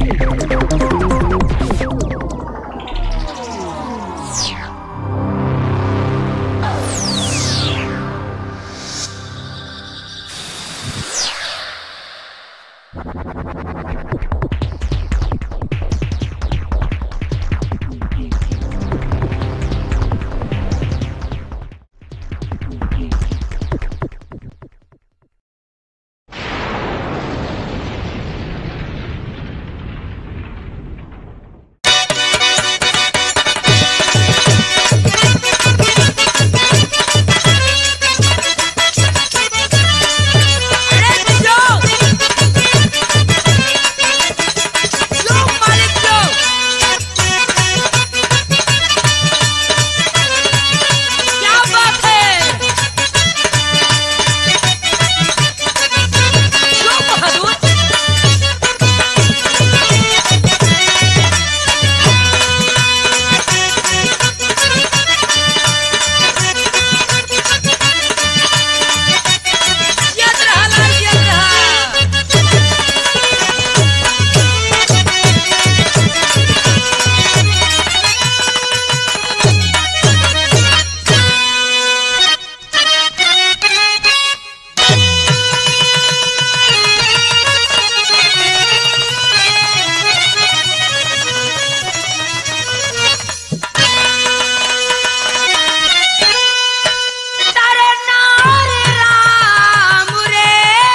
क्या बात है जो बहादुर जियत रहा लाल जियत रहा तारे नार राम रे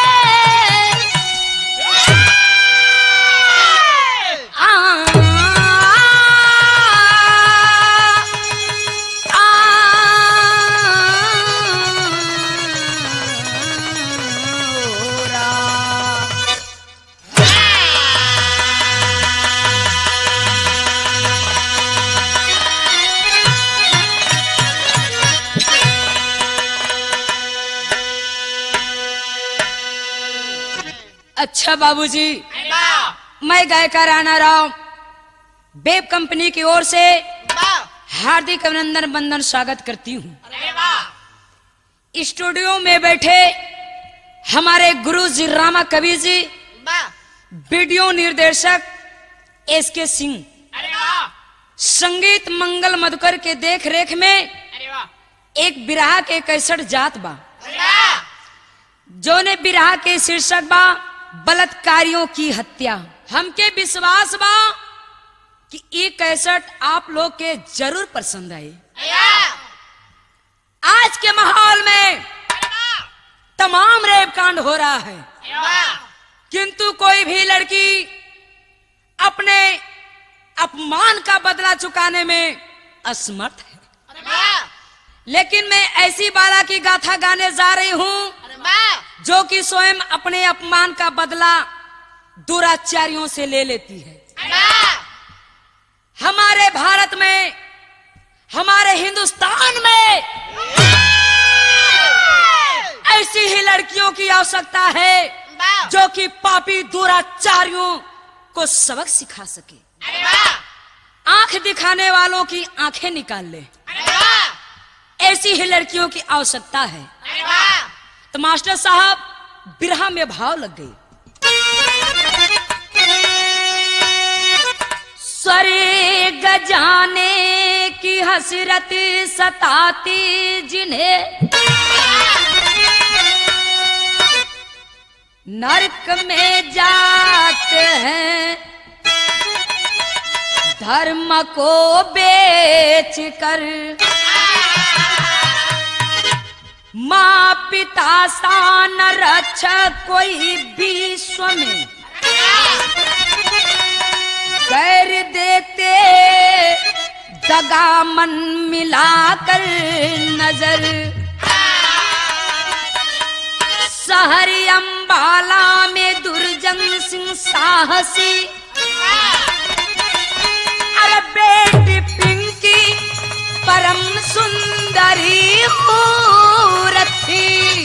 आ आ रा अच्छा बाबूजी मैं गायकार राणा राव बेब कंपनी की ओर से हार्दिक अभिनंदन बंदन स्वागत करती हूँ स्टूडियो में बैठे हमारे गुरु जी रामा कवि जी वीडियो निर्देशक एस के सिंह संगीत मंगल मधुकर के देख रेख में एक बिरहा के कैसठ जात बा जो ने बिरहा के शीर्षक बा बलात्कारियों की हत्या हमके विश्वास बा कि ये कैसेट आप लोग के जरूर पसंद आए आज के माहौल में तमाम रेप कांड हो रहा है किंतु कोई भी लड़की अपने अपमान का बदला चुकाने में असमर्थ है लेकिन मैं ऐसी बाला की गाथा गाने जा रही हूँ जो कि स्वयं अपने अपमान का बदला दुराचारियों से ले लेती है हमारे भारत में हमारे हिंदुस्तान में ऐसी ही लड़कियों की आवश्यकता है जो कि पापी दुराचारियों को सबक सिखा सके आंख दिखाने वालों की आंखें निकाल ले ऐसी ही लड़कियों की आवश्यकता है तो मास्टर साहब बिरहा में भाव लग गई सरे गजाने की हसरत सताती जिन्हें नरक में जाते हैं धर्म को बेच कर माँ पिता सा न रक्षक कोई विश्व में कर देते दगा मन मिलाकर नजर सहरी अम्बाला में दुर्जन सिंह साहसी अरे बेटी पिंकी परम सुंदरी मूरथी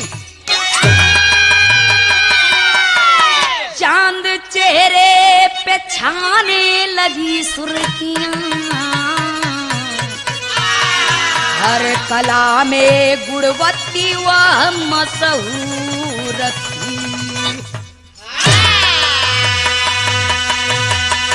चांद चेहरे पे छाने लगी सुर्खियां हर कला में गुणवत्ती वह मशहूर थी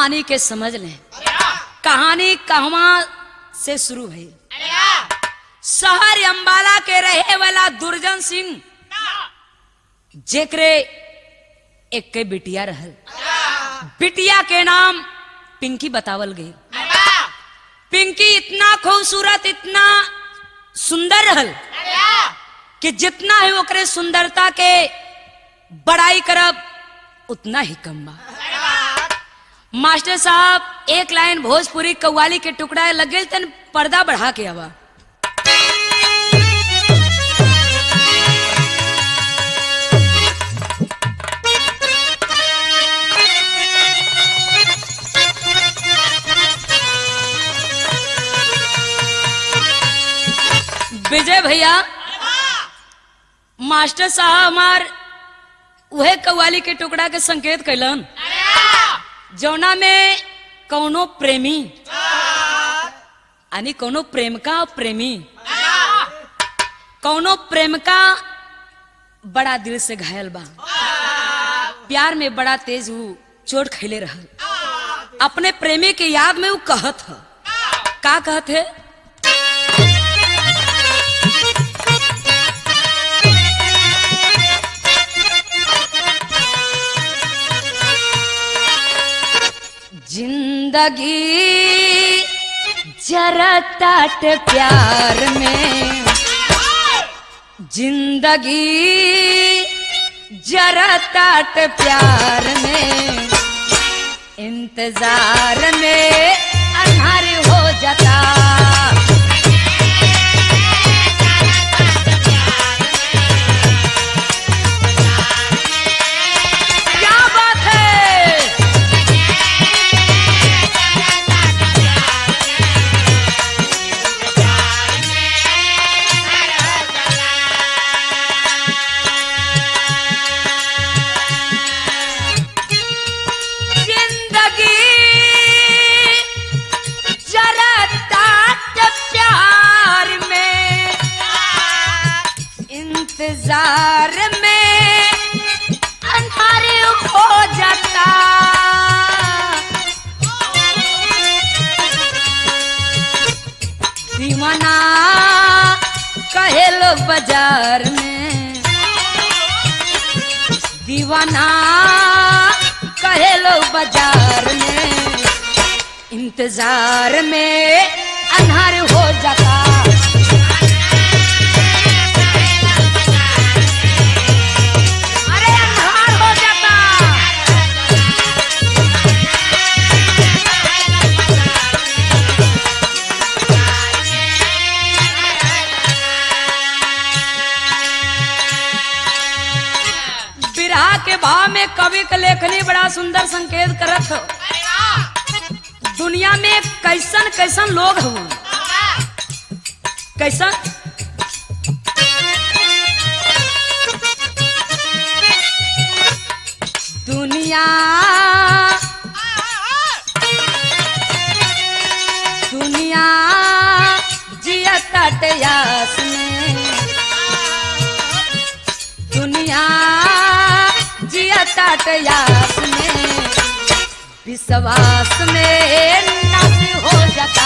कहानी के समझ लें कहानी कहवा से शुरू भई शहर अंबाला के रहे वाला दुर्जन सिंह जेकरे एक के बिटिया रहल बिटिया के नाम पिंकी बतावल गई पिंकी इतना खूबसूरत इतना सुंदर रहल कि जितना ही ओकरे सुंदरता के बड़ाई करब उतना ही कम बा मास्टर साहब एक लाइन भोजपुरी कव्वाली के टुकड़ा लगे तन पर्दा बढ़ा के आवा विजय भैया मास्टर साहब हमार उहे कव्वाली के टुकड़ा के संकेत कैलन जौना में कौनो प्रेमी यानी कौनो प्रेमिका और प्रेमी कौनो प्रेमिका बड़ा दिल से घायल बा प्यार में बड़ा तेज वो चोट खैले रहल अपने प्रेमी के याद में वो कहत ह का कहत है जिंदगी जरा ताट प्यार में जिंदगी जरा ताट प्यार में इंतजार में अनहर हो जाता क्या बात है जिंदगी जरा ताट प्यार में इंतजार में अंधार हो जाता दीवाना कहे लोग बाजार में दीवाना कहे लोग बाजार में इंतजार में अनहार हो जाता अरे अनहार हो जाता विरहा के भाव में कवि के लेखनी बड़ा सुंदर संकेत करत हो दुनिया में कैसन कैसन लोग हो कैसन दुनिया दुनिया जिया तटयास में दुनिया जिया तटयास में विश्वास में नाश हो जाता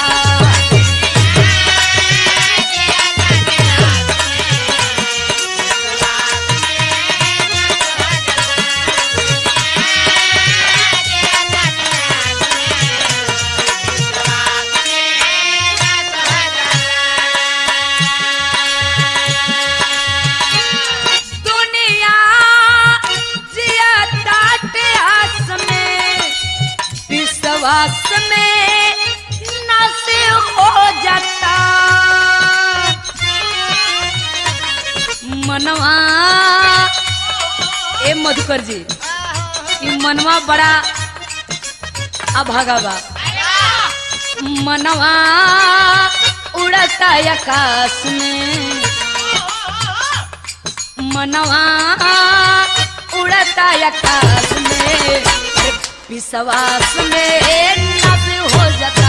दुनिया जिया तटयास में विश्वास में नाश हो जाता मनवा ए मधुकर जी ई मनवा बड़ा अभागा बा मनवा उड़ता आकाश में मनवा उड़ता आकाश में विश्वास में नस हो जाता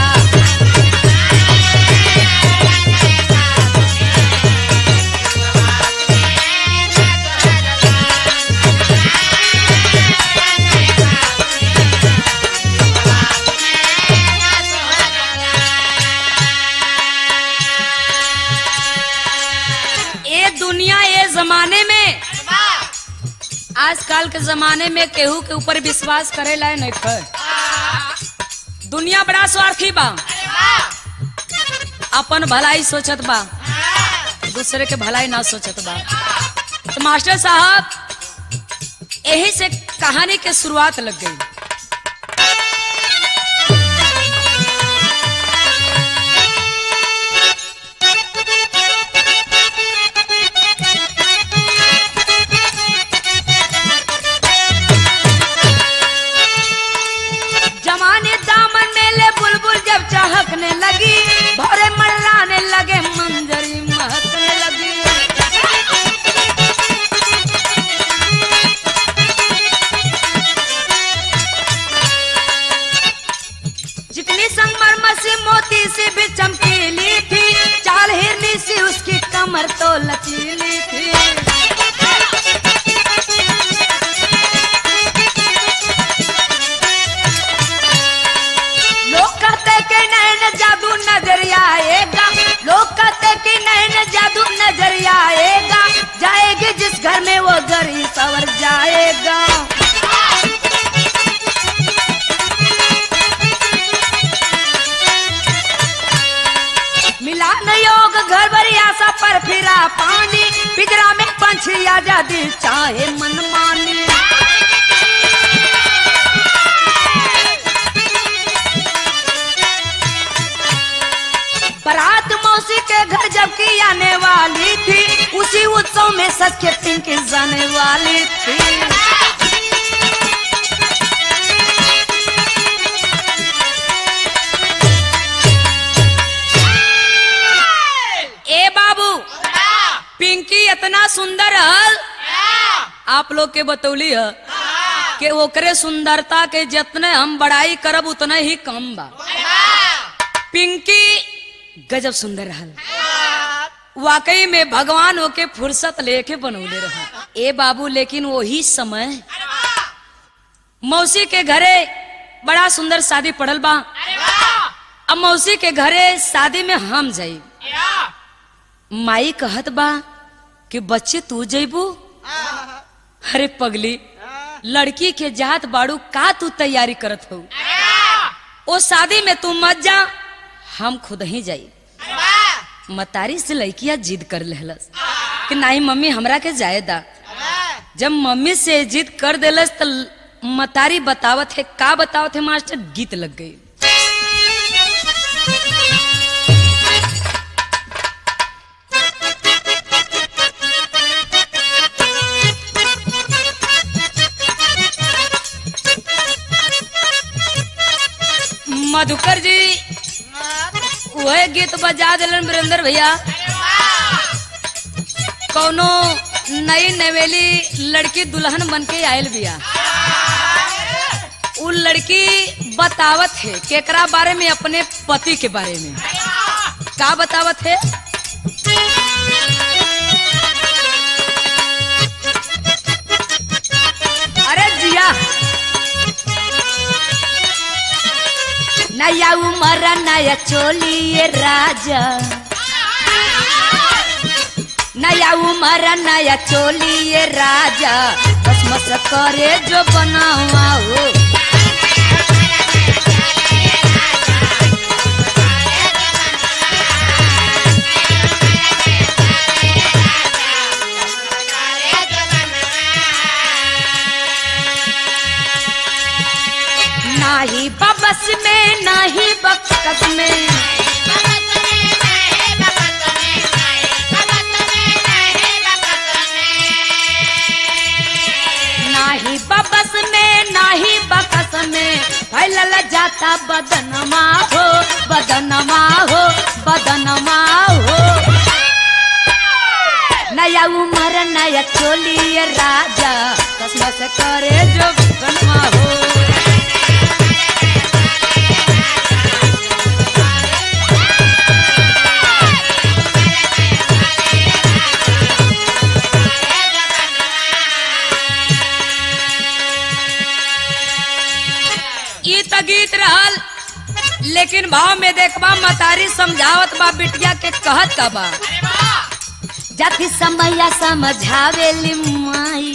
जमाने में आजकल के जमाने में केहू के ऊपर विश्वास करे ला नहीं कर दुनिया बड़ा स्वार्थी बा अपन भलाई सोचत बा दूसरे के भलाई ना सोचत बा तो मास्टर साहब यही से कहानी के शुरुआत लग गई जमाने दामन में ले बुलबुल जब चहकने लगी भोरे मल्लाने लगे मंजरी महकने लगी जितनी संगमरमर से मोती से भी चमकीली थी चाल हिरनी से उसकी कमर तो लचीली थी लोग कहते कि नैन जादू नजर आएगा लोग कहते कि नैन जादू नजर आएगा जाएगी जिस घर में वो घर ही सवर जाएगा मिला न योग घर भरी आशा पर फिरा पानी पिजरा में पंछी आजादी चाहे मनमानी बारात मौसी के घर जबकि आने वाली थी उसी उत्सव में सच के पिंकी जाने वाली थी ए बाबू पिंकी इतना सुंदर हल आप लोग के बतौली है कि ओकरे सुंदरता के जितने हम बड़ाई करब उतने ही कम बा पिंकी गजब सुंदर रहल वाकई में भगवान ओके फुर्सत लेके बनौले रह ए बाबू लेकिन वही समय मौसी के घरे बड़ा सुंदर शादी पड़ल बा अब मौसी के घरे शादी में हम जाई माई कहत बा कि बच्चे तू जइबू अरे पगली लड़की के जात बाड़ू का तू तैयारी करत हो ओ शादी में तू मत जा हम खुद ही जाई मतारी से लड़किया जिद कर लेहलस कि नहीं मम्मी हमरा के जाए दा जब मम्मी से जिद कर देलस तो मतारी बतावत है का बतावत है मास्टर गीत लग गई मधुकर जी वह गीत बजा दिलन वीरेंद्र भैया कौनो नई नवेली लड़की दुल्हन बन के आयल बिया उ लड़की बतावत है केकरा बारे में अपने पति के बारे में का बतावत है अरे जिया नया उमर नया चोली ये राजा नया उमर नया चोली ये राजा बस मस करे जो बनावा हो नाही बबस में नाही बकस में नाही बबस में नाही बकस में फैलल जाता बदनमा हो बदनमा हो बदनमा हो नया उमर नया चोली ये राजा कसम से करे जो बनवा हो ई त गीत रहल लेकिन भाव में देखबा मतारी समझावत बा बिटिया के कहत का बा जाति समैया समझावेली माई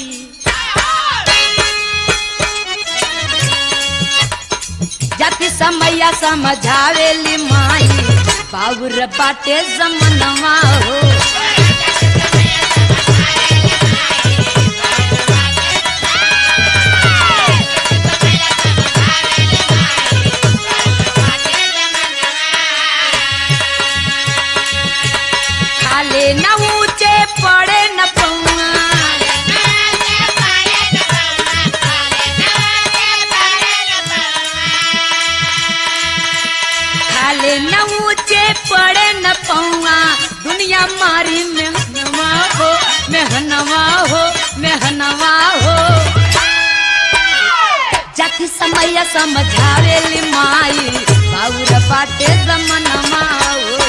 जाति समैया समझावेली माई बाबुर बाटे जमनवा हो खाले न ऊंचे पड़े न पौआ खाले न ऊंचे पड़े न पौआ दुनिया मारी मेहनवा हो मेहनवा हो मेहनवा हो जाति समैया समझावेली माई बाबूर बाटे जमनवा हो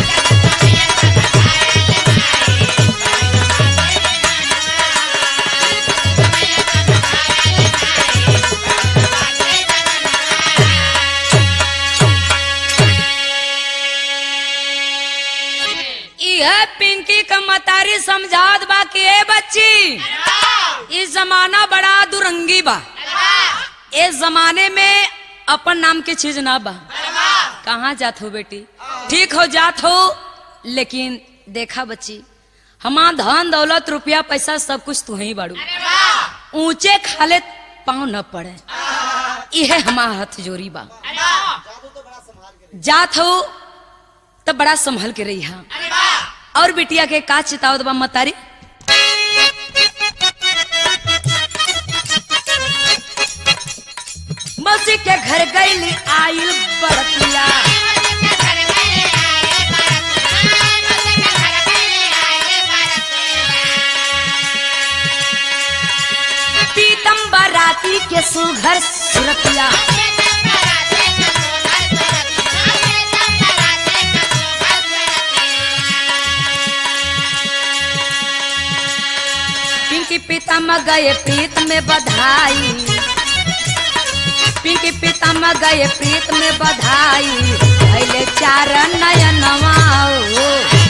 यह पिंकी का मतारी समझात बा कि ए बच्ची इस जमाना बड़ा दुरंगी बा इस जमाने में अपन नाम के चीज ना बा कहाँ जात हो बेटी ठीक हो जात हो लेकिन देखा बच्ची हमार धन दौलत रुपया पैसा सब कुछ तू ही बाड़ू ऊंचे खाले पाँव न पड़े यह हमार हथ जोरी बा जात हो तो बड़ा संभल के रही हा और बिटिया के का चितावत बा मतारी मौसी के घर गईली आइल बरतिया पीतम बराती के सुघर सुरतिया पिंकी पितम गए प्रीत में बधाई पिंकी पितम गए प्रीत में बधाई पहले चार नयनवा हो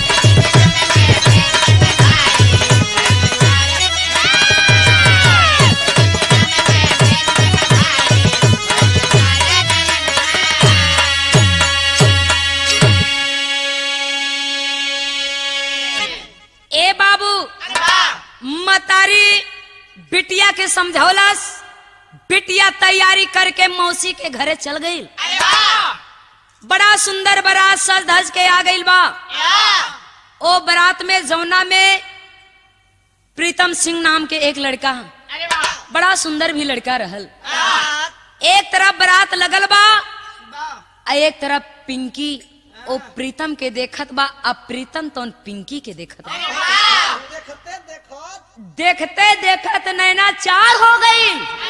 ए बाबू मतारी बिटिया के समझौलस बिटिया तैयारी करके मौसी के घरे चल गई बड़ा सुंदर बारात सज धज के आ गई बा ओ बारात में जमुना में प्रीतम सिंह नाम के एक लड़का बड़ा सुंदर भी लड़का रहल एक तरफ बारात लगल बा आ एक तरफ पिंकी ओ प्रीतम के देखत बा अब प्रीतम तो पिंकी के देखत बा देखते देखत देखते देखत नैना चार हो गई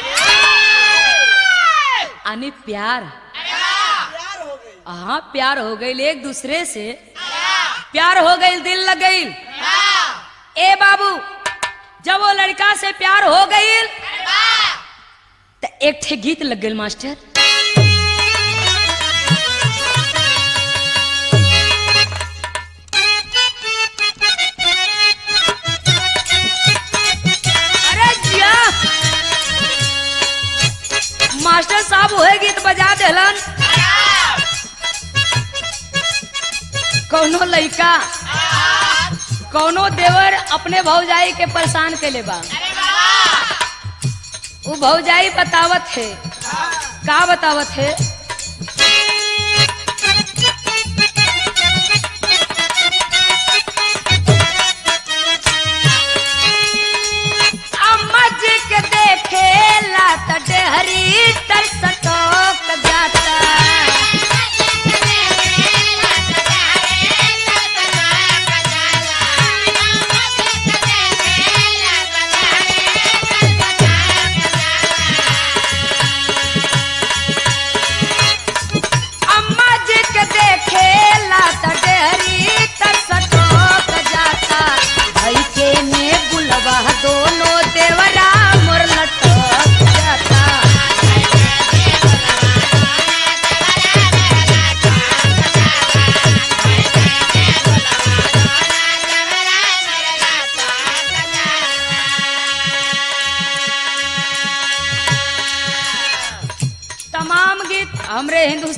यानी प्यार प्यार हो गई हाँ प्यार हो गई एक दूसरे से प्यार हो गई दिल लग गई ए बाबू जब वो लड़का से प्यार हो गई तो एक ठे गीत लग गई मास्टर अरे जिया मास्टर साहब वही गीत बजा देलन कौनो लड़का कौनो देवर अपने भौजाई के परेशान के ले बा वो भौजाई बतावत है का बतावत है अम्मा जी के देखे ला त डेहरी तर सटोक जाता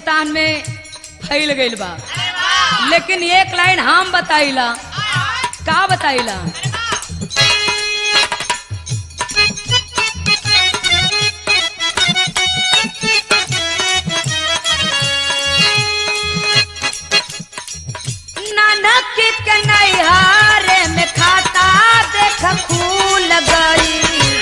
हिंदुस्तान में फैल गईल बा लेकिन एक लाइन हम बताइला का बताइला नानक के नैहारे में खाता देख फूल गई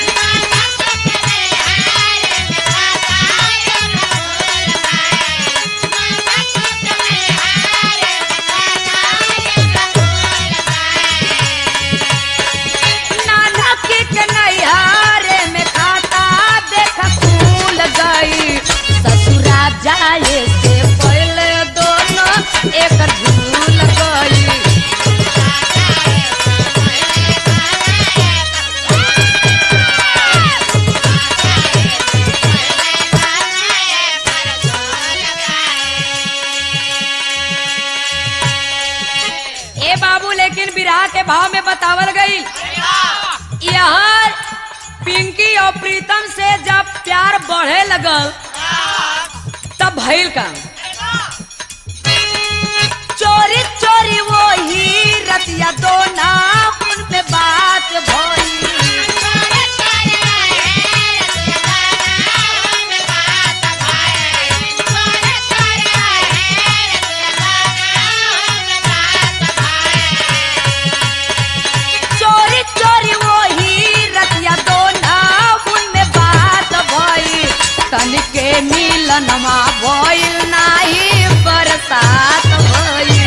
नानक के नैहारे में खाता देख फूल गई ससुरा जाए से पहले दोनों एक भूल गई ए बाबू लेकिन विराह के भाव में बतावल गई यहाँ पिंकी और प्रीतम से जब प्यार बढ़े लगल तब भइल का चोरी चोरी वो ही रतिया दो नाम में बात भई चोरी चोरी वो ही रतिया दो नाम में बात भई तनिके मिलनमा भइल नाही बरसात भई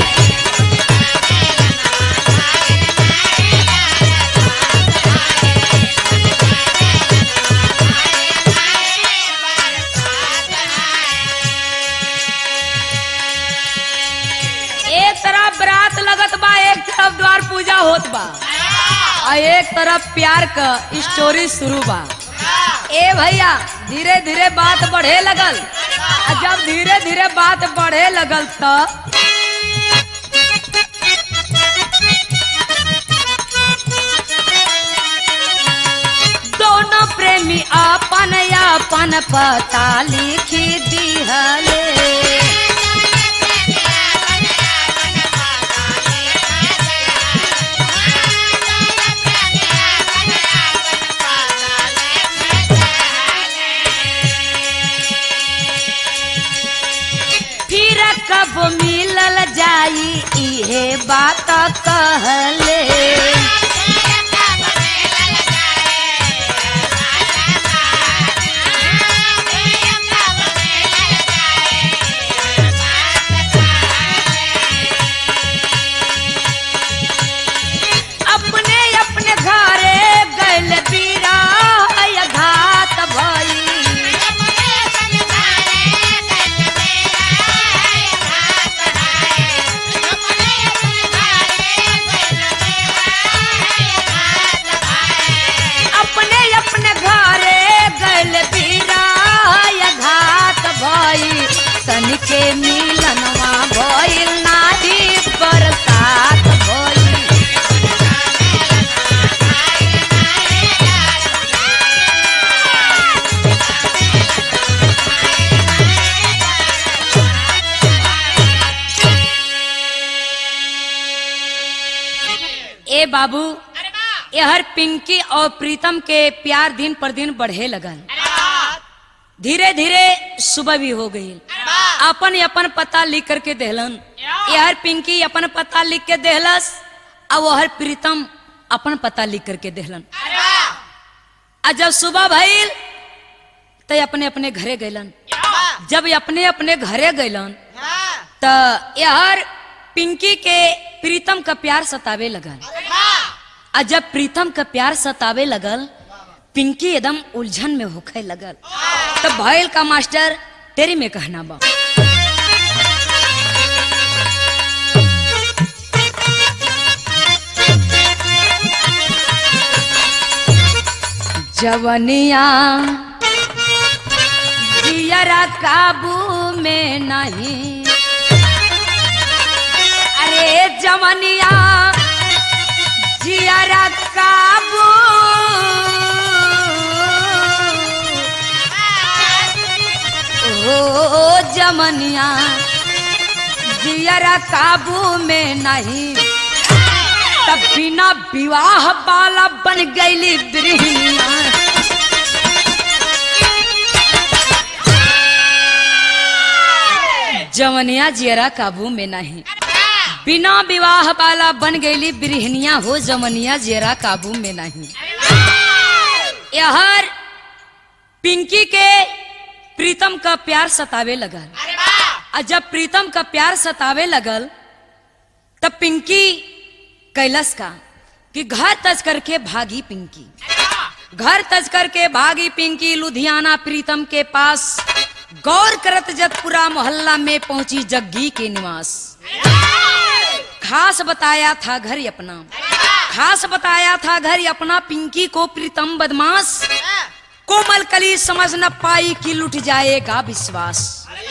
एक तरफ बरात लगत बा एक तरफ द्वार पूजा होत बा और एक तरफ प्यार का स्टोरी शुरू बा ए भैया धीरे धीरे बात बढ़े लगल आ जब धीरे धीरे बात बढ़े लगल तो दोनों प्रेमी अपन अपन पता लिखी दिहले फिर कब मिलल जाई इहे बात कहले अपने अपने घरे गैल बीरा घात भई अपने अपने घरे गैल बीरा घात भई तनिके मिलनवा भइल नाही बरसात भई ए बाबू यहर पिंकी और प्रीतम के प्यार दिन पर दिन बढ़े लगल धीरे धीरे सुबह भी हो गई अपन अपन पता लिख करके देहलन यहर पिंकी अपन पता लिख के देहलस और वहर प्रीतम अपन पता लिख करके देहलन आ जब सुबह भइल तो अपने अपने घरे गइलन जब ये अपने अपने घरे गइलन तो यहर पिंकी के प्रीतम का प्यार सतावे लगल आ जब प्रीतम का प्यार सतावे लगल पिंकी एकदम उलझन में होखे लगल तब भइल का मास्टर तेरी में कहना बा जवनिया जियरा काबू में नहीं अरे जवनिया जियरा काबू हो जमनिया जियरा काबू में नहीं तब बिना विवाह वाला बन गईली गृहिणिया जवनिया जियरा काबू में नहीं बिना विवाह वाला बन गईली बिरहनिया हो जमनिया जियरा काबू में नहीं यहर पिंकी के प्रीतम का प्यार सतावे लगल और जब प्रीतम का प्यार सतावे लगल तब पिंकी कैलस का कि घर तज करके भागी पिंकी घर तज करके भागी पिंकी लुधियाना प्रीतम के पास गौर करत जब पूरा मोहल्ला में पहुंची जग्गी के निवास खास बताया था घर अपना खास बताया था घर अपना पिंकी को प्रीतम बदमाश कोमल कली समझ न पाई कि लुट जाएगा विश्वास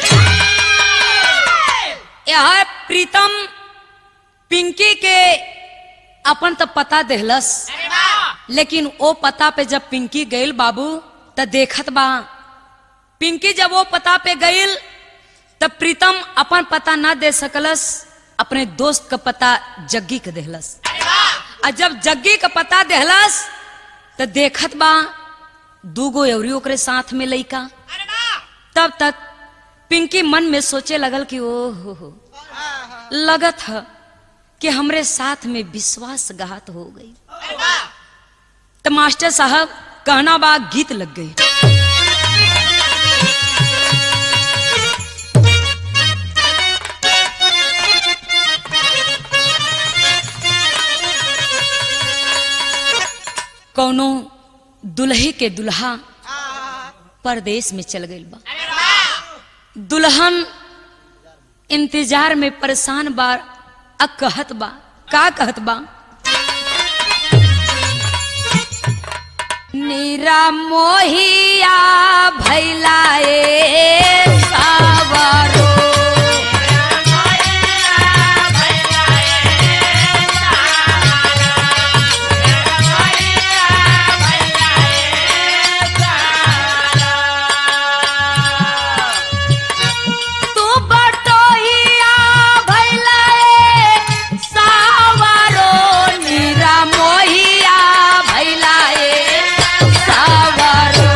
यह प्रीतम पिंकी के अपन तो पता देहलस लेकिन वो पता पे जब पिंकी गईल बाबू त देखत बा पिंकी जब वो पता पे गईल तब प्रीतम अपन पता ना दे सकलस अपने दोस्त का पता जग्गी के देहलस और जब जग्गी का पता देहलस तो देखत बा दूगो एवरी ओकरे साथ में लइका तब तक पिंकी मन में सोचे लगल कि ओ हो हो लगत है कि हमरे साथ में विश्वासघात हो गई तो मास्टर साहब कहना बा गीत लग गई कौनो दुल्हे के दुल्हा परदेश में चल गई बा दुल्हन इंतजार में परेशान बा अ कहत बा का कहत बा नीरा मोहिया भैला ए सावरो तू बटोहिया भैला ए सावरो नीरा मोहिया भैला ए सावरो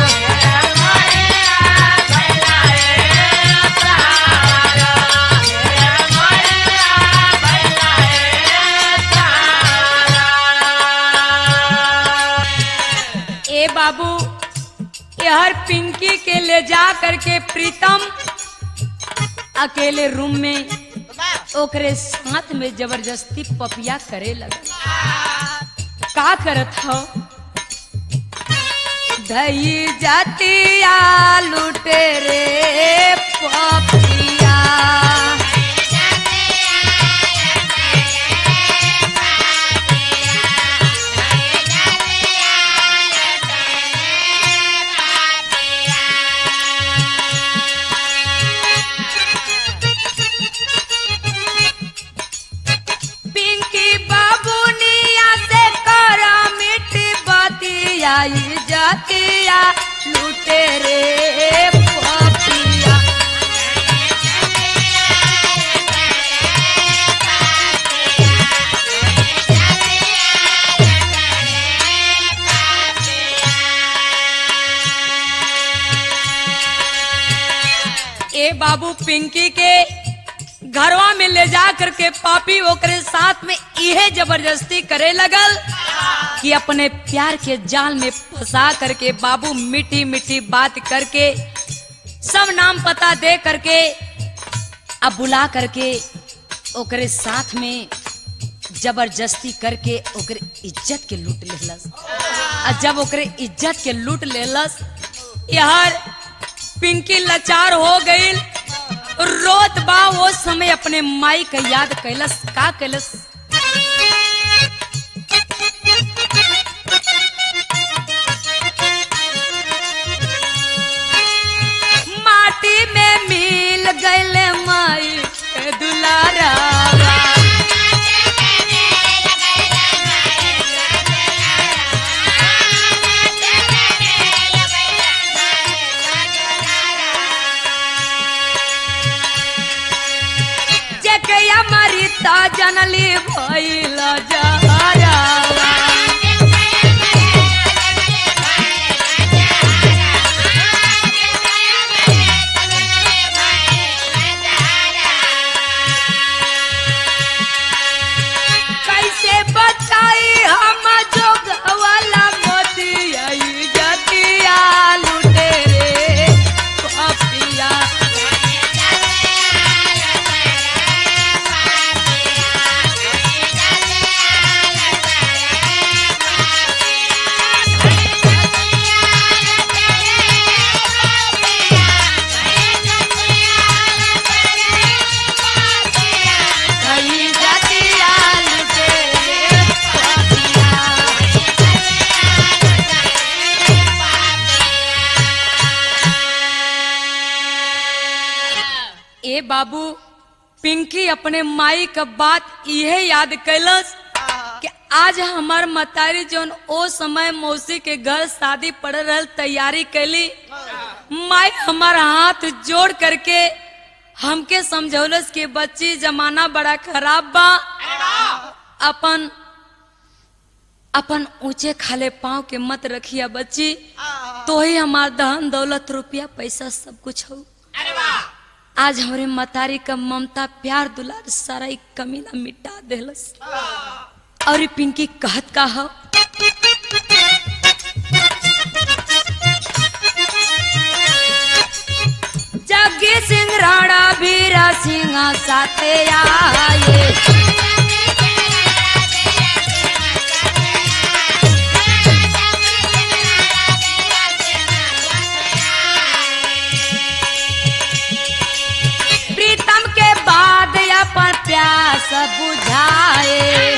ए बाबू यहर पिंकी के ले जा करके प्रीतम अकेले रूम में ओकरे साथ में जबरदस्ती पपिया करे लगा का करत हो धई जातिया लुटे रे पपिया पिंकी बाबूनिया से करा मिट्टी बतिया ई जातिया लुटे रे पपिया ए बाबू पिंकी के घरवा में ले जा करके पापी ओकरे साथ में इहे जबरदस्ती करे लगल कि अपने प्यार के जाल में फंसा करके बाबू मीठी मीठी बात करके सब नाम पता दे करके अब बुला करके ओकरे साथ में जबरदस्ती करके ओकरे इज्जत के लूट लेलस और जब ओकरे इज्जत के लूट लेलस यार पिंकी लाचार हो गई रोत बा वो समय अपने माई का याद कैलस का कैलस माटी में मिल गईले माई के दुलारा जनली भइल जहरा कैसे बचाई हम जोगवाला मोतिया जतिया लुटे रे पपिया कई जतिया लुटे रे पपिया ए बाबू पिंकी अपने माई का बात इहे याद कैलस कि आज हमार मतारी जोन ओ समय मौसी के घर शादी पड़ रहल तैयारी कैली माई हमार हाथ जोड़ करके हमके समझौलस कि बच्ची जमाना बड़ा खराब बा अपन अपन ऊंचे खाले पाँव के मत रखिया बच्ची तो ही हमार धन दौलत रुपया पैसा सब कुछ हो आज हमरे मतारी का ममता प्यार दुलार सारा एक कमीना मिटा देलस और ई पिंकी कहत का हो जग्गी सिंह राणा बीरा सिंह साथे आए प्रीतम के बाद अपन प्यास बुझाए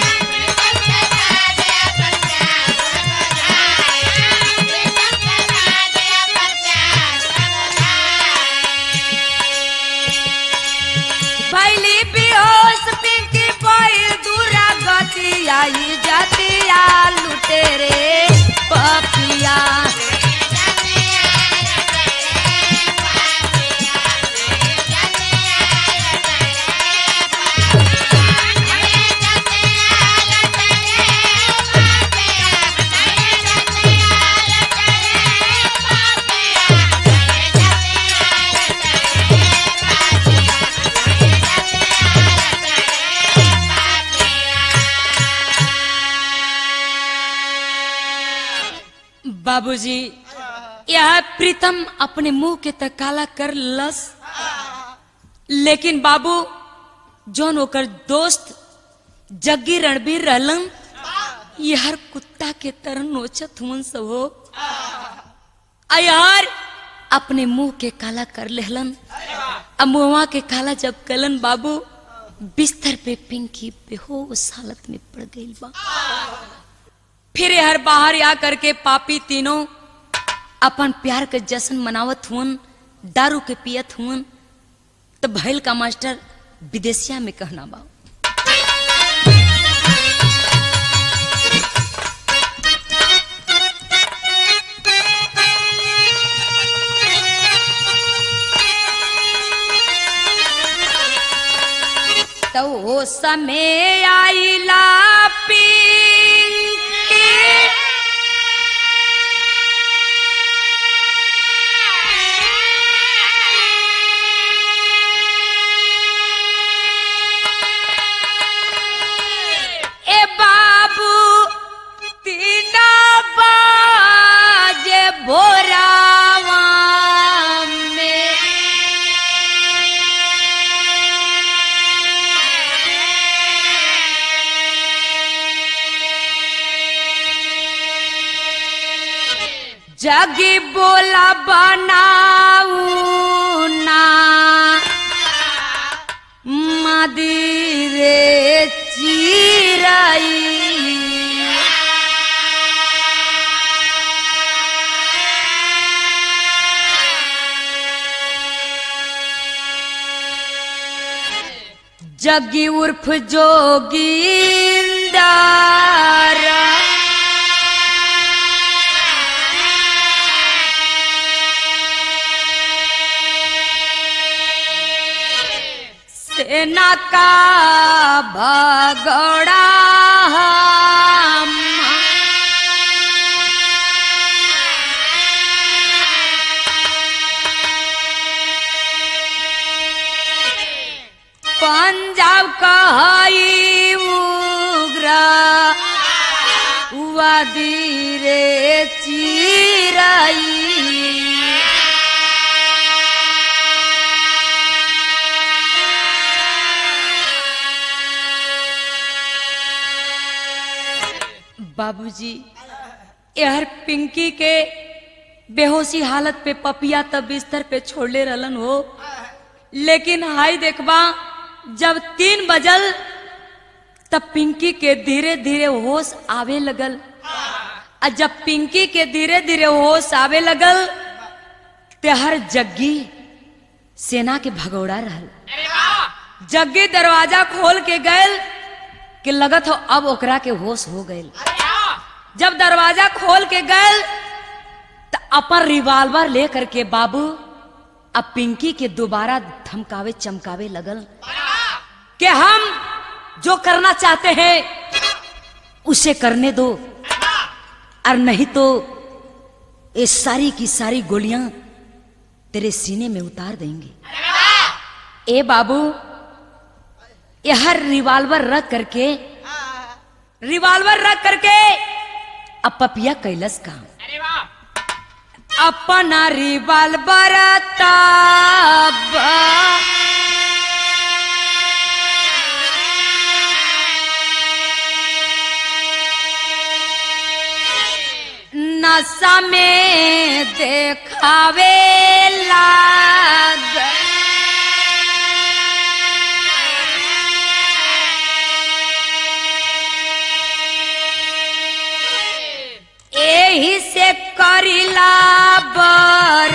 भैली बेहोश पिंकी पैर दूरा गति आई जातिया लुटे रे पपिया बाबूजी यह प्रीतम अपने मुंह के तक काला कर लस लेकिन बाबू जौन ओकर दोस्त जग्गी रणबीर रहलन ये हर कुत्ता के तरह नोचत हुन सब हो यार अपने मुंह के काला कर लेहलन अब मुआ के काला जब कलन बाबू बिस्तर पे पिंकी बेहोश हालत में पड़ गई बा फिर हर बाहर आ करके पापी तीनों अपन प्यार के जश्न मनावत हुन दारू के पियत हुन तो भैल का मास्टर विदेशिया में कहना बा तो वो समय आईला पिंकी ए बाबू तीन बाजे भोरावा में जगी बोला बनाऊ ना मदिरे चिराई जगी उर्फ जोगिंदारा सेना का भगोड़ा हम पंजाब का हई उग्र वादी रे चिराई बाबूजी यार पिंकी के बेहोशी हालत पे पपिया तब बिस्तर पे छोड़ले रहलन हो लेकिन हाई देखबा जब तीन बजल तब पिंकी के धीरे धीरे होश आवे लगल आ जब पिंकी के धीरे धीरे होश आवे लगल ते हर जग्गी सेना के भगौड़ा रहल जग्गी दरवाजा खोल के गयल कि लगत हो अब ओकरा के होश हो गयल जब दरवाजा खोल के गयल तो अपन रिवाल्वर लेकर के बाबू अब पिंकी के दोबारा धमकावे चमकावे लगल कि हम जो करना चाहते हैं उसे करने दो और नहीं तो ये सारी की सारी गोलियां तेरे सीने में उतार देंगे ए बाबू यह रिवाल्वर रख करके रिवाल्वर रख करके अब पपिया कैलस काम अपना रिवाल्वर ताब नशा में देखावे लाग एही से करिला बर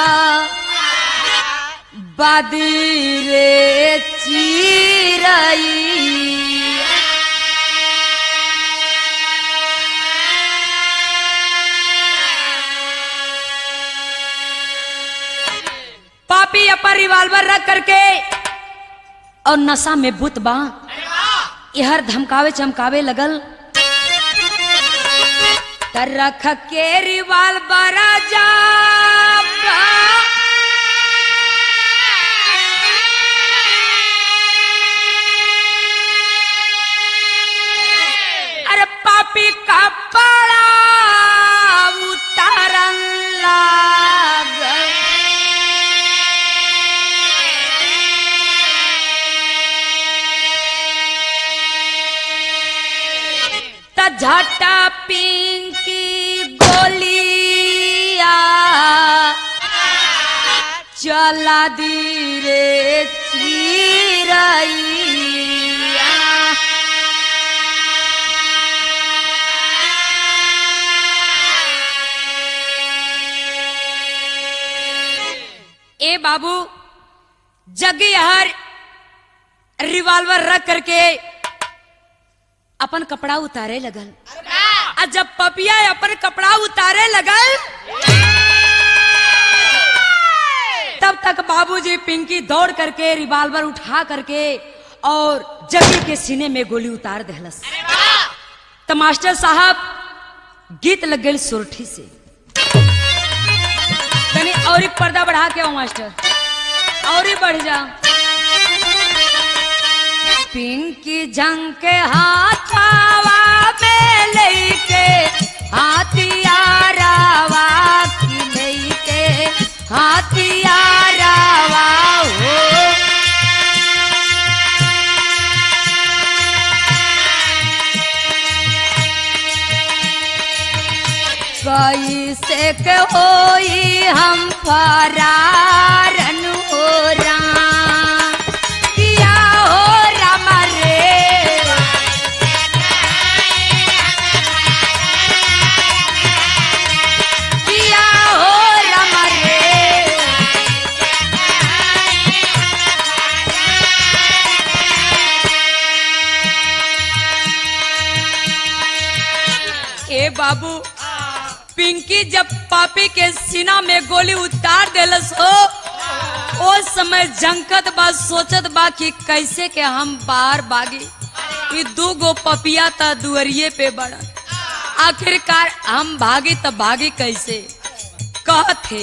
बदी रे चिरई पापी अपन रिवाल्वर रख करके और नशा में बुत बा यहर धमकावे चमकावे लगल तर रख के रिवाल्वर जा अरे पापी का बड़ा उतारन लाग त झटा पिंकी गोलिया चला दी रे चिरैया ए बाबू जगी हर रिवॉल्वर रख करके अपन कपड़ा उतारे लगल आ जब पपिया अपन कपड़ा उतारे लगल तब तक बाबूजी पिंकी दौड़ करके रिवॉल्वर उठा करके और जगी के सीने में गोली उतार दहलस तो मास्टर साहब गीत लग गई सुरठी से तनी और एक पर्दा बढ़ा के आओ मास्टर और ही बढ़ जा पिंकी जंग के हाथावा में लेके हाथियारावा की लेके हाथियारावा हो कैसे के होई हम फरारन हो राम किया हो राम रे किया हो राम रे ए बाबू पिंकी जब पापी के सीना में गोली उतार देलस हो ओ समय जंकत बा सोचत बा कि कैसे के हम बाहर भागी कि दू गो पपिया त दुअरिए पे बड़न आखिरकार हम भागी त भागी कैसे कहते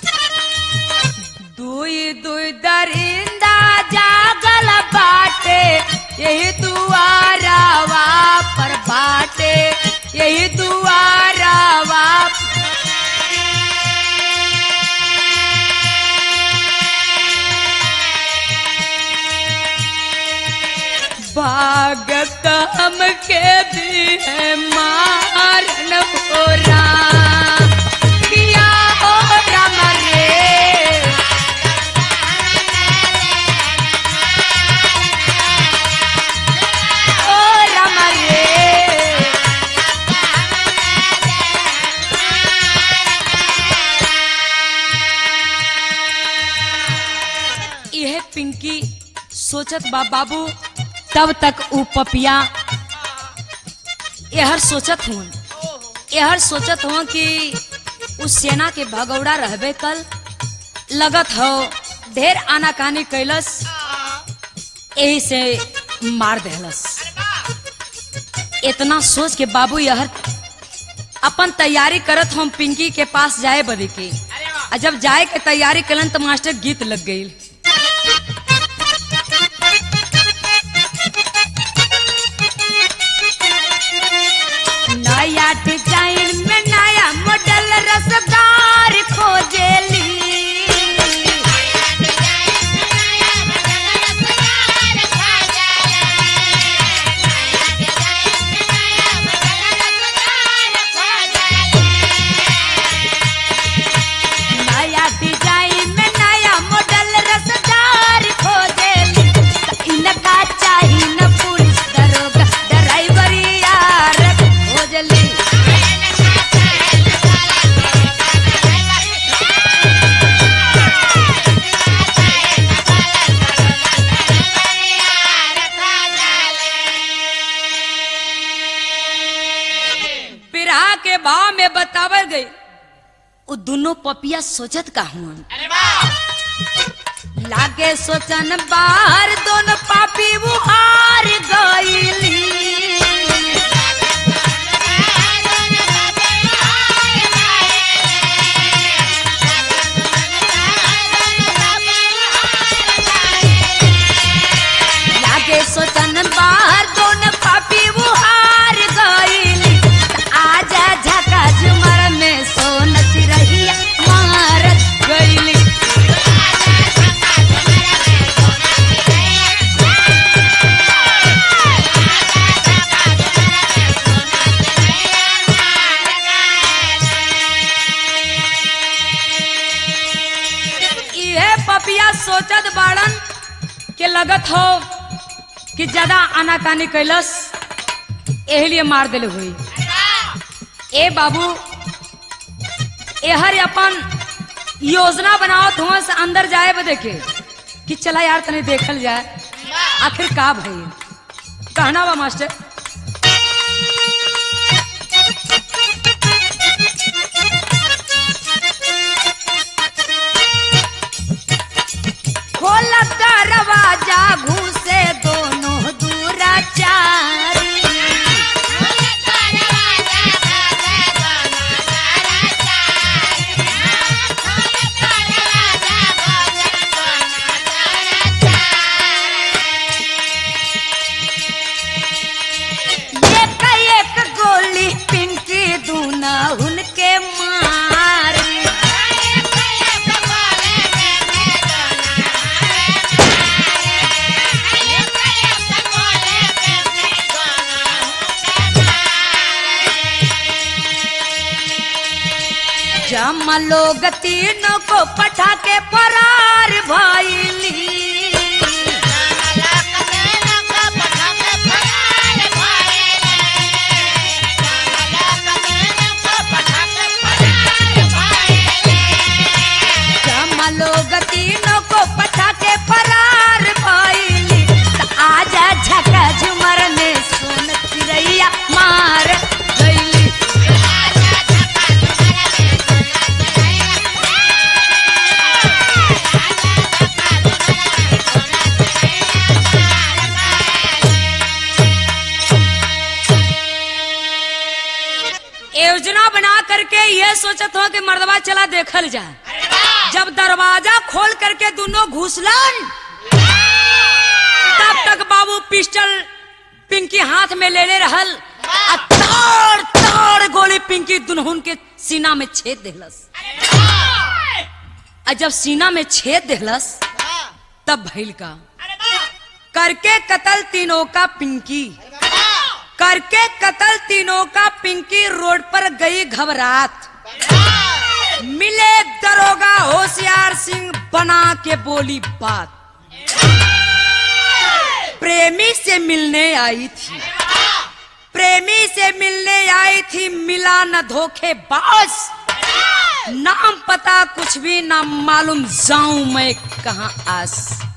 दुई दुई दरिंदा जागल बाटे यही दुआरावा पर बाटे यही दुआरावा भागत हमके भी है मारन हो राम किया हो राम रे ओ राम रे यह पिंकी सोचत बा बाबू तब तक ऊ पपिया यहर सोचत हूँ यहर सोचत हूँ कि उस सेना के भगौड़ा रहबे कल लगत हो ढेर आनाकानी कैलस यही से मार देहलस इतना सोच के बाबू यहर अपन तैयारी करत हम पिंकी के पास जाए बदे के आ जब जाए के तैयारी कलन तो मास्टर गीत लग गई नया डिजाइन में नया मॉडल रसदार खोजेली नया डिजाइन में नया मॉडल रसदार खोजेली त इनका चाही न पुलिस दरोगा ड्राइवर यार खोजली बिरहा के भाव में बतावल गई वो दोनों पपिया सोचत का हुआ लागे सोचन बाहर दोनों पापी वो हार गईली लागे सोचन बाहर दोनों पापी वो हार गईली त आजा झका झुमर में सोन चिरहिया मार गईली इहे पपिया सोचत बाड़न के लगत हो कि ज्यादा आनाकानी कैलस एही लिए मार दिले हुई ए बाबू एहर अपन योजना बनावत हुआ से अंदर जाए बदे के कि चला यार तने देखल जाए आखिर का भई कहना बा मास्टर खोला दरवाजा घुसे दोनों दूराचारी एक एक गोली पिंकी दूना उनके मारी जमा लोग तीनों को पठा के फरार भइली जमा लोग तीनों को पठा के फरार भइली त आजा झका झुमर में सोन चिरैया मार गइली Yeah. करके ये सोचत हो कि मर्दवा चला देखल जाए जब दरवाजा खोल करके दोनों घुसलन तब तक बाबू पिस्टल पिंकी हाथ में ले ले रहल आ ताड़ ताड़ गोली पिंकी दुनहुन के सीना में छेद देहलस आ जब सीना में छेद देहलस तब भइल का करके कतल तीनों का पिंकी करके कतल तीनों का पिंकी रोड पर गई घबरात मिले दरोगा होशियार सिंह बना के बोली बात प्रेमी से मिलने आई थी प्रेमी से मिलने आई थी मिला न धोखे बाज नाम पता कुछ भी ना मालूम जाऊं मैं कहा आस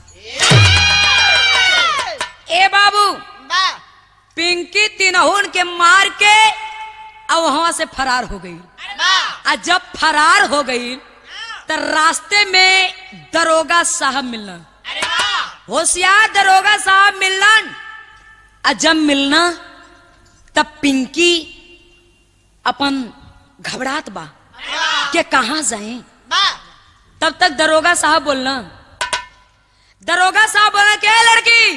ए बाबू पिंकी तिनहुन के मार के अब वहां से फरार हो गई आ जब फरार हो गई तो रास्ते में दरोगा साहब मिलन होशियार दरोगा साहब मिलन आ जब मिलना तब पिंकी अपन घबरात बा के कहा जाए तब तक दरोगा साहब बोलना दरोगा साहब बोला क्या लड़की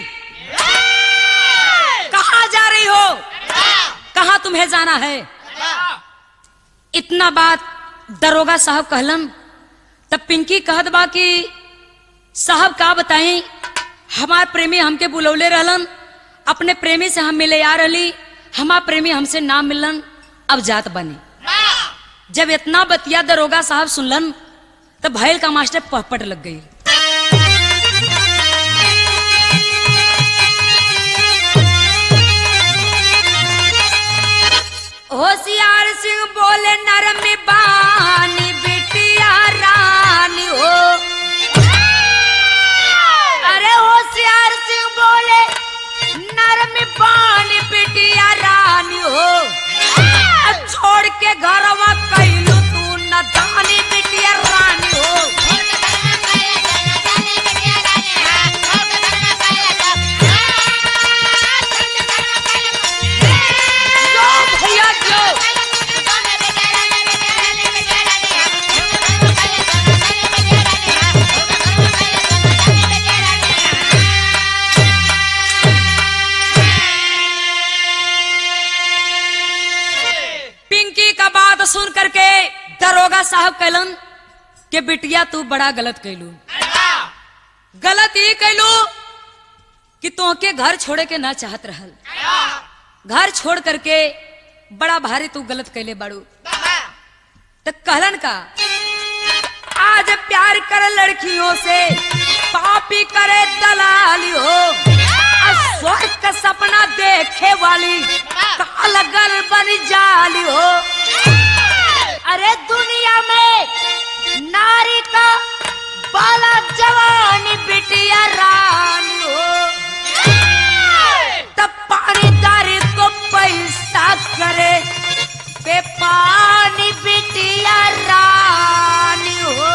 कहा जा रही हो कहा तुम्हें जाना है इतना बात दरोगा साहब कहलन तब पिंकी कहत बा कि साहब का बताई हमार प्रेमी हमके बुलौले रहलन अपने प्रेमी से हम मिले आ रही हमार प्रेमी हमसे ना मिलन अब जात बने जब इतना बतिया दरोगा साहब सुनलन तब भैल का मास्टर पहपट लग गई होशियार सिंह बोले नरम बानी बिटिया रानी हो अरे होशियार सिंह बोले नरम बानी बिटिया रानी हो अब छोड़ के घरवा कैलू तू न दानी बिटिया रानी हो जो भैया जो पिंकी का बात सुन करके दरोगा साहब कहलन कि बिटिया तू बड़ा गलत कैलू गलत ये कैलू कि तोके घर छोड़े के ना चाहत रहल घर छोड़ करके बड़ा भारी तू गलत कैले बाड़ू तो कहलन का आज प्यार कर लड़कियों से पापी करे दलाली हो और स्वर्ग का सपना देखे वाली कालगल बन जाली हो अरे दुनिया में नारी का बाला जवानी बिटिया रानी हो तब पानीदारी को पैसा करे पे पानी बिटिया रानी हो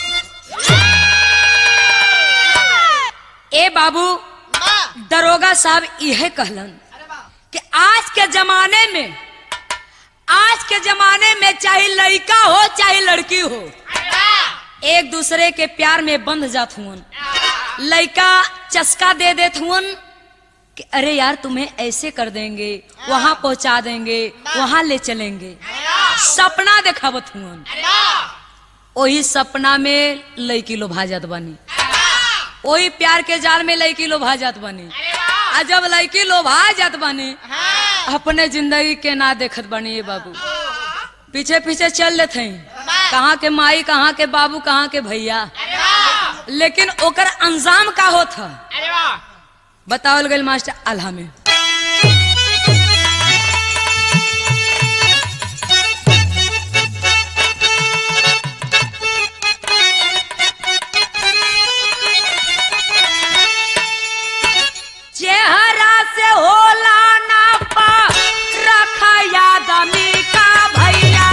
ए बाबू दरोगा साहब यह कहलन कि आज के जमाने में आज के जमाने में चाहे लड़का हो चाहे लड़की हो एक दूसरे के प्यार में बंध जात हुन लड़का चस्का दे देत हुन कि अरे यार तुम्हें ऐसे कर देंगे वहां पहुंचा देंगे वहां ले चलेंगे सपना देखावत हुन वही सपना में लड़की लोभा जात बनी वही प्यार के जाल में लड़की लोभा जात बनी आ जब लड़की लोभा जात बनी अपने जिंदगी के ना देखत बनी ये बाबू पीछे पीछे चल लेते हैं कहाँ के माई कहाँ के बाबू कहाँ के भैया लेकिन ओकर अंजाम का होत ह बतावल गई मास्टर आल्हा में चेहरा से होला ना पा रखा याद मी का भैया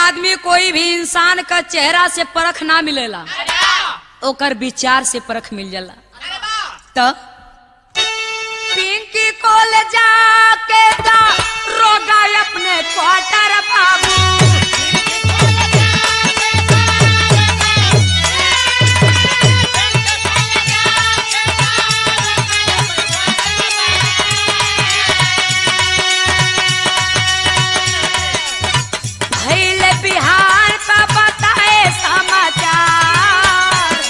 आदमी कोई भी इंसान का चेहरा से परख ना मिलेला ओकर विचार से परख मिल जाला तब पिंकी कोल जाके दा रोगा अपने क्वार्टर बाबू भइल बिहार का बताए समाचार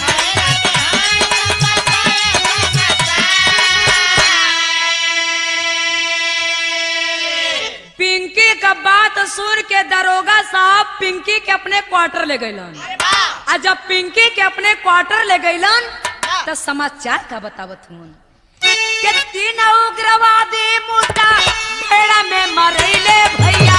पिंकी का बात सुन के दरोगा साहब पिंकी के अपने क्वार्टर ले गइलन आ जब पिंकी के अपने क्वार्टर ले गइलन तो समाचार का बतावत हूँ के तीन उग्रवादी मुद्दा भेड़ा में मरैले भैया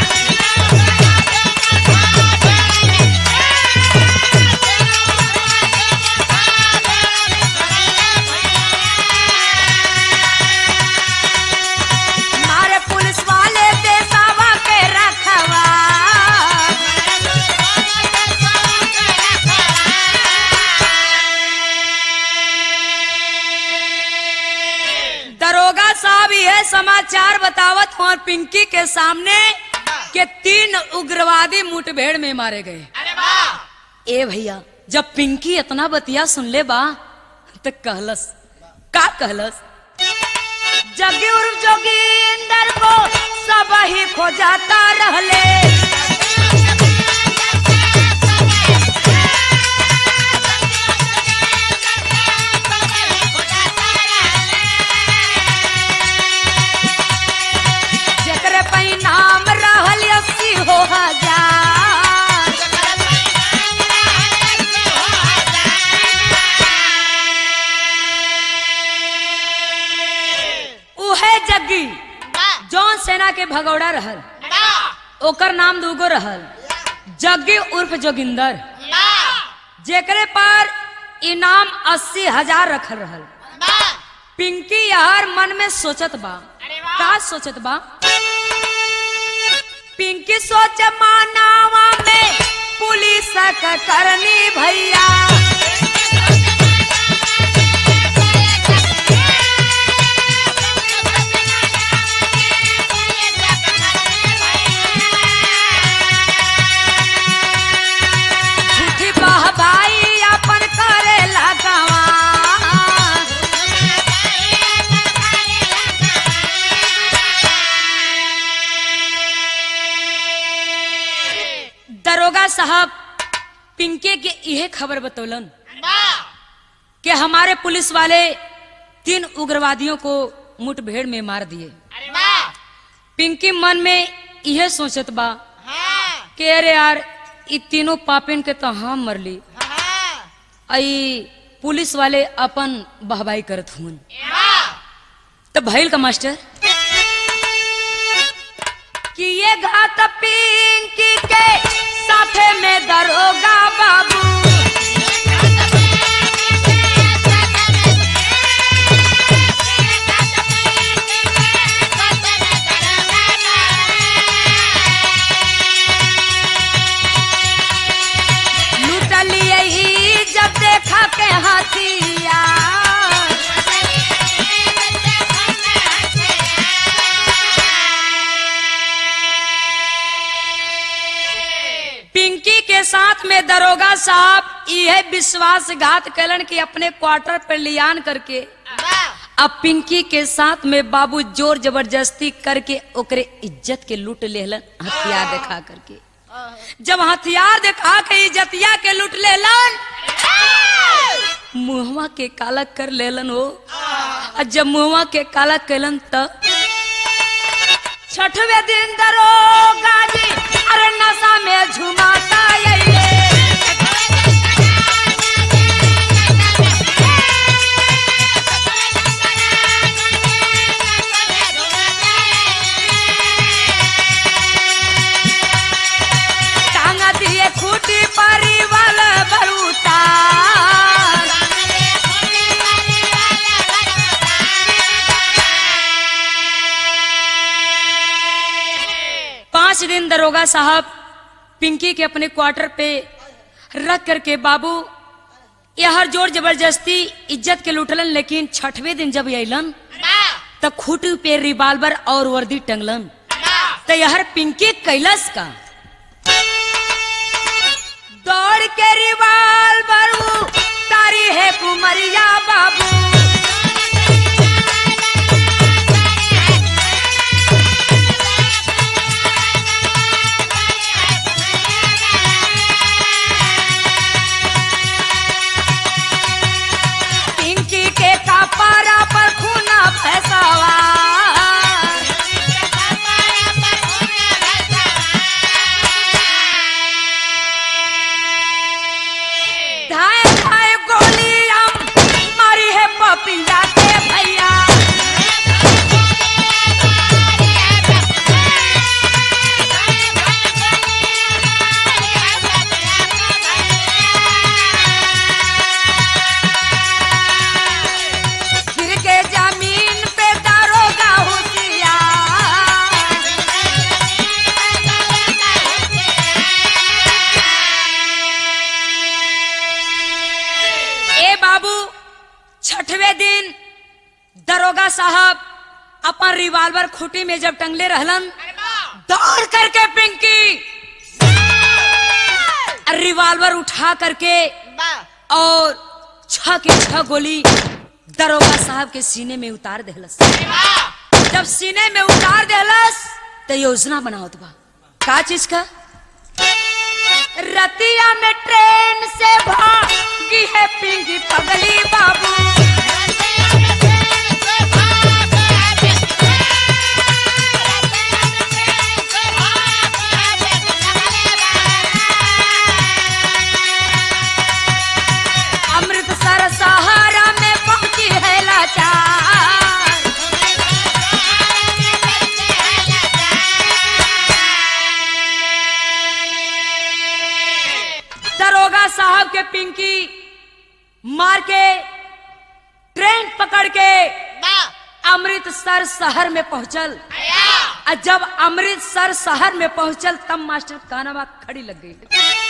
मारे पुलिस वाले पेशावा के रखवा दरोगा साहब यह समाचार बतावत और पिंकी के सामने के तीन उग्रवादी मुठभेड़ में मारे गए ए भैया जब पिंकी इतना बतिया सुन ले बा तो कहलस का कहलस जगी उर्फ जोगिंदर को सब ही खोजाता रहले जेकरे परिणाम रहल अस्सी हो हजार उहे जग्गी जौन सेना के भगौड़ा रहल ओकर नाम दूगो रहल जग्गी उर्फ जोगिंदर जेकरे पर इनाम अस्सी हजार रखल रहल पिंकी यार मन में सोचत बा का सोचत बा पिंकी सोच मानावा में पुलिस क करनी भैया झूठी बहबाई अपन करे लगावा दरोगा साहब पिंके के यह खबर बतौलन कि हमारे पुलिस वाले तीन उग्रवादियों को मुठभेड़ में मार दिए पिंकी मन में यह सोचत बा कि अरे यार इ तीनों पापिन के तो हम मरली आई पुलिस वाले अपन बहबाई करत हुन तो भइल का मास्टर कि ये घात पिंकी के साथे में दरोगा बाबू लूट लिए ही जब देखा के हथिया पिंकी के साथ में दरोगा साहब यह विश्वासघात कलन कि अपने क्वार्टर पर लियान करके अब पिंकी के साथ में बाबू जोर जबरदस्ती करके ओकरे इज्जत के लूट लेलन हथियार दिखा करके जब हथियार दिखा के इज्जतिया के लूट लेलन मुहवा के काला कर लेलन हो और जब मुहवा के काला कैलन तब छठवे दिन दरोगा जी अरे नशा में झुमाता ये टांगा दिए खूटी पारी वाला बरूटा पांच दिन दरोगा साहब पिंकी के अपने क्वार्टर पे रख करके बाबू यहर जोर जबरदस्ती इज्जत के लुटलन लेकिन छठवें दिन जब अलन तो खूट पे रिवाल्वर और वर्दी टंगलन तो यहर पिंकी कैलस का दौड़ के रिवाल्वर तारी है कुमरिया बाबू पिंकी के कपारा पर खूना फैसावा धाए धाए गोली हम मारी है पपिया के भैया गिर के जमीन पे दारोगा होशियार ए बाबू छठवें दिन दरोगा साहब अपन रिवाल्वर खूटी में जब टंगले रहलन दौड़ करके पिंकी रिवाल्वर उठा करके और छह के छह गोली दरोगा साहब के सीने में उतार देहलस जब सीने में उतार देहलस तो योजना बनावत बा का चीज का रतिया में ट्रेन से भागी है पिंकी पगली बाबू अमृतसर सहारा में पहुंची है लाचार दरोगा साहब के पिंकी मार के ट्रेन पकड़ के अमृतसर शहर में पहुंचल और जब अमृतसर शहर में पहुंचल तब मास्टर कानाबा खड़ी लग गई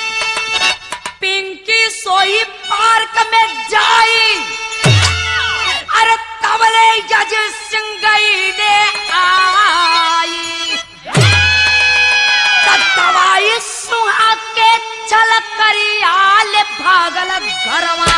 पिंकी सोई पार्क में जाई अरे तबले जज सिंह गई ने आई दवाई सुहा के चल करियाल भागल घरवा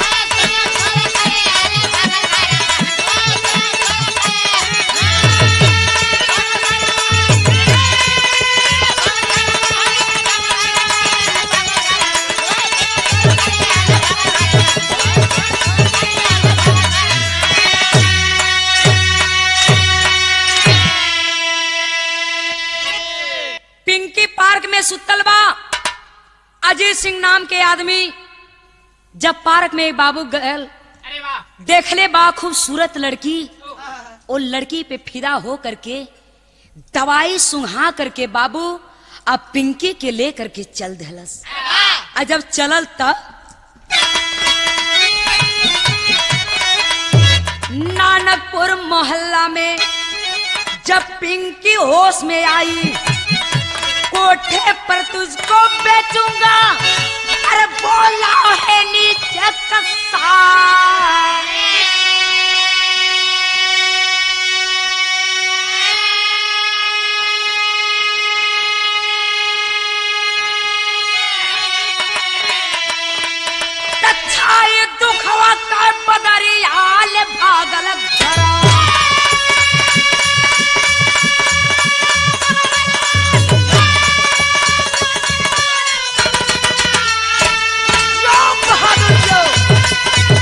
पिंकी पार्क में सुतल बा अजय सिंह नाम के आदमी जब पार्क में एक बाबू गयल देखले बा खूबसूरत लड़की वो लड़की पे फिदा हो करके दवाई सुंघा करके बाबू अब पिंकी के ले करके चल दहलस आ जब चलल तब नानकपुर मोहल्ला में जब पिंकी होश में आई कोठे पर तुझको बेचूंगा अरे बोला है नीचे कसा तछाई दुखवा का बदरियाल भागल घरा जो बहादुर जो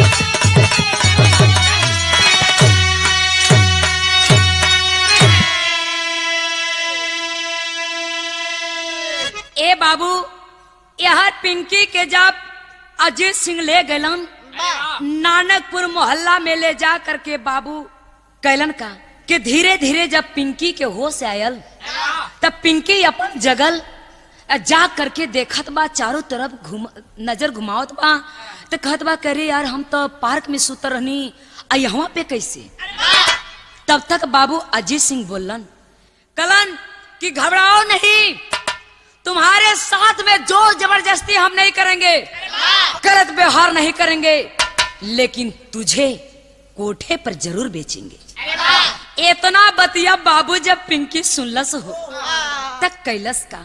ए बाबू यह पिंकी के जब अजीत सिंह ले गलन नानकपुर मोहल्ला में ले जा करके बाबू कैलन का कि धीरे धीरे जब पिंकी के होश आयल तब पिंकी अपन जगल अ, जा करके देखत बा चारों तरफ घुम नजर घुमावत बा तो कहत बा करे यार हम तो पार्क में सुत रहनी आ यहाँ पे कैसे तब तक बाबू अजीत सिंह बोलन कलन कि घबराओ नहीं तुम्हारे साथ में जोर जबरदस्ती हम नहीं करेंगे गलत व्यवहार नहीं करेंगे लेकिन तुझे कोठे पर जरूर बेचेंगे इतना बतिया बाबू जब पिंकी सुनलस हो तक कैलस का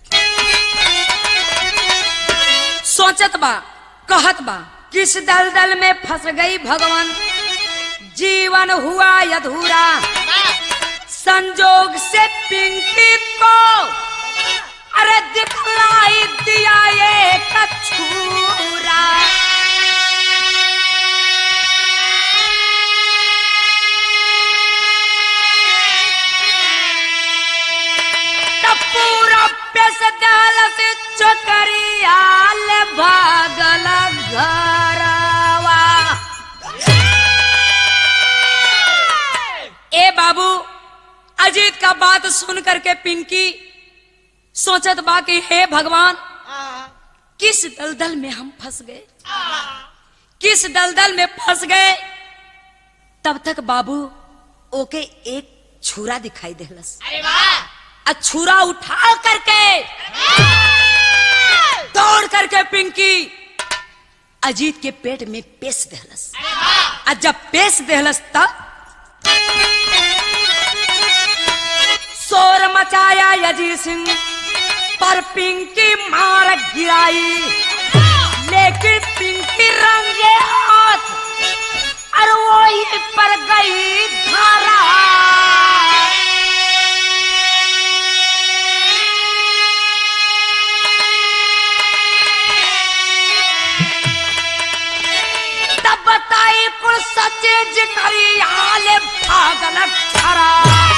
सोचत बा कहत बा किस दलदल में फंस गई भगवान जीवन हुआ अधूरा संजोग से पिंकी को अरे दिखलाई दिया ये कछूरा तब पूरा पेश डाल से चकरियाल भागल घरवा ए बाबू अजीत का बात सुन करके पिंकी सोचत बा कि हे भगवान किस दलदल में हम फंस गए किस दलदल में फंस गए तब तक बाबू ओके एक छुरा दिखाई देलस आ छुरा उठा करके दौड़ करके पिंकी अजीत के पेट में पेश देहलस आ जब पेश देहलस तब शोर मचाया अजीत सिंह पर पिंकी मार गिराई लेकिन पिंकी रंगे हाथ और वही पर गई धारा तब बताई कुल सच्चे जिकरी आले भागल खरा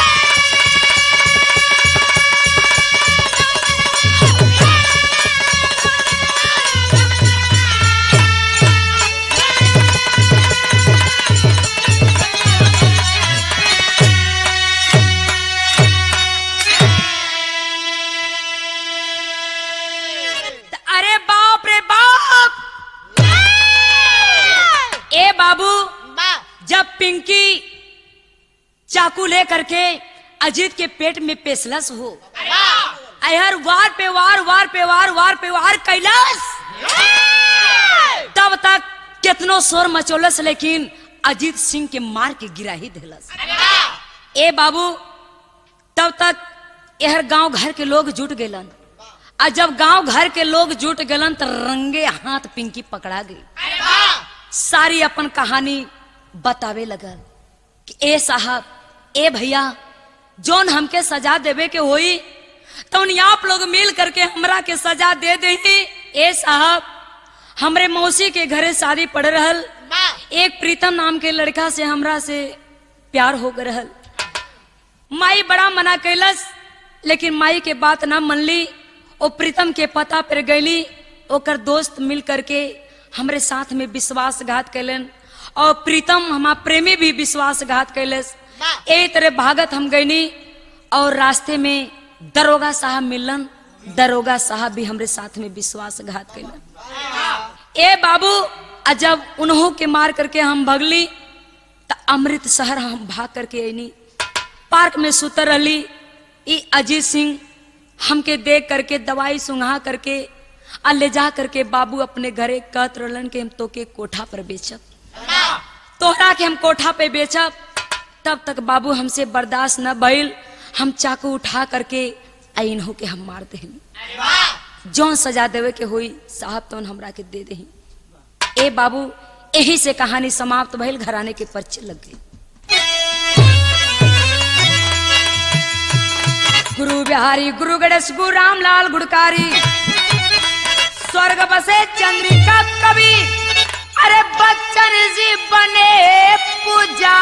अरे बाप रे बाप ए बाबू जब पिंकी चाकू ले करके अजीत के पेट में पेशलस हो अहर वार पे वार वार पे वार वार पे वार कैलाश तब तक कितनो शोर मचोलस लेकिन अजीत सिंह के मार के गिरा ही देलस ए बाबू तब तक यहर गांव घर के लोग जुट गेलन आ जब गांव घर के लोग जुट गेलन तो रंगे हाथ पिंकी पकड़ा गई सारी अपन कहानी बतावे लगल कि ए साहब ए भैया जोन हमके सजा देवे के होई तो आप लोग मिल करके हमरा के सजा दे दे ए साहब हमरे मौसी के घरे शादी पड़ रहल एक प्रीतम नाम के लड़का से हमरा से प्यार हो गए रहल माई बड़ा मना कैलस लेकिन माई के बात ना मन ली ओ प्रीतम के पता पर गईली ओकर दोस्त मिल करके हमरे साथ में विश्वासघात कैलन और प्रीतम हमार प्रेमी भी विश्वासघात कैलस ए तरह भागत हम गईनी और रास्ते में दरोगा साहब मिलन दरोगा साहब भी हमरे साथ में विश्वासघात कैलन ए बाबू आ जब उन्हों के मार करके हम भगली त अमृत शहर हम भाग करके अनी पार्क में सुतर रहली ई अजीत सिंह हमके देख करके दवाई सुंघा करके आ ले जा करके बाबू अपने घरे कहत रहलन के हम तोके कोठा पर बेचब तोहरा के हम कोठा पे बेचब तब तक बाबू हमसे बर्दाश्त न भइल हम चाकू उठा करके आ इन्हों के हम मार दही जौन सजा देवे के होई साहब तो हमरा के दे दही ए बाबू यही से कहानी समाप्त भइल घराने के पर्चे लग गई गुरु बिहारी गुरु गणेश गुरु रामलाल गुड़कारी स्वर्ग बसे चंद्रिका कवि अरे बच्चन जी बने पूजा